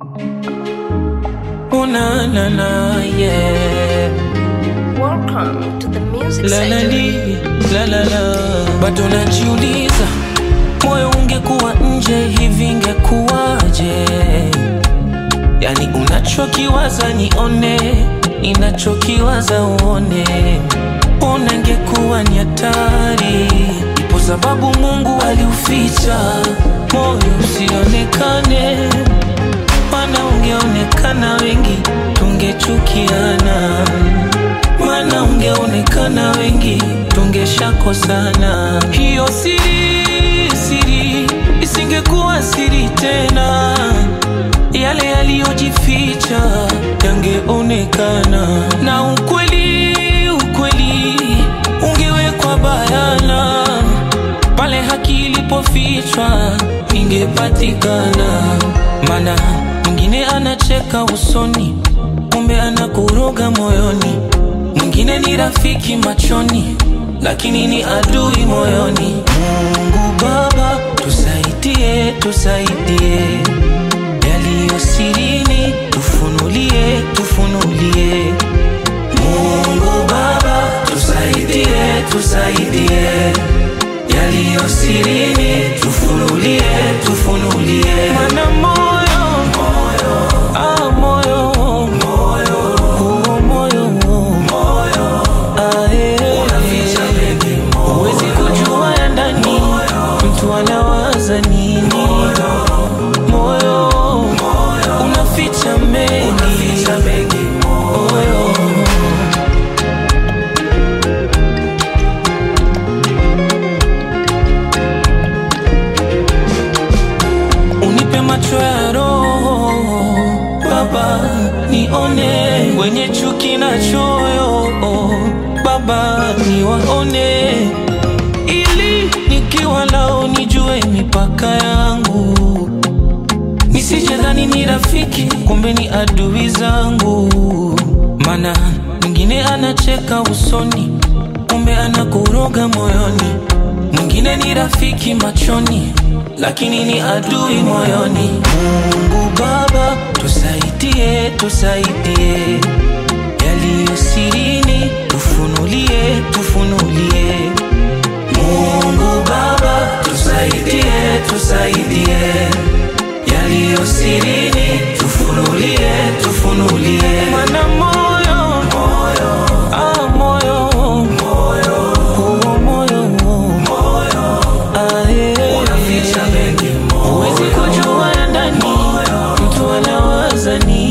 Oh na na na yeah. Welcome to the music La la center. li, la la la. Bado najiuliza moyo ungekuwa nje hivi ingekuwaje? Yani unachokiwaza nione, ninachokiwaza uone. Ona ingekuwa ni hatari, ipo sababu Mungu aliuficha moyo usionekane mana ungeonekana wengi tungechukiana, mana ungeonekana wengi tungeshakosana. Hiyo siri siri isingekuwa siri tena, yale yaliyojificha yangeonekana, na ukweli ukweli ungewekwa bayana pale haki ilipofichwa ingepatikana. Mana mwingine anacheka usoni, kumbe anakuroga moyoni. Mwingine ni rafiki machoni, lakini ni adui moyoni. Mungu Baba, tusaidie, tusaidie yaliyo sirini, tufunulie, tufunulie. Mungu Baba, tusaidie, tusaidie yaliyo sirini, tufunulie, tufunulie. Mana moyo, moyo, ah, moyo, moyo, huo moyo, moyo, ah, eh, unaficha mengi, moyo, huwezi kujua ya ndani, mtu anawaza nini, moyo, moyo, unaficha mengi, unaficha mengi, moyo. unipe macho ya roho Baba, nione wenye chuki na choyo Baba, niwaone ili nikiwa lao nijue mipaka yangu, nisijadhani ni rafiki, kumbe ni adui zangu. Mana mwingine anacheka usoni, kumbe anakuroga moyoni. Mwingine ni rafiki machoni, lakini ni adui moyoni. Mungu Baba, tusaidie, tusaidie yaliyo sirini, tufunulie, tufunulie. Mungu Baba, tusaidie, tusaidie yaliyo sirini, tufunulie, tufunulie. Mana moyo, moyo, ah, moyo, moyo, huo moyo, moyo, ah, eh, unaficha mengi, moyo, huwezi kujua ya ndani, mtu anawaza nini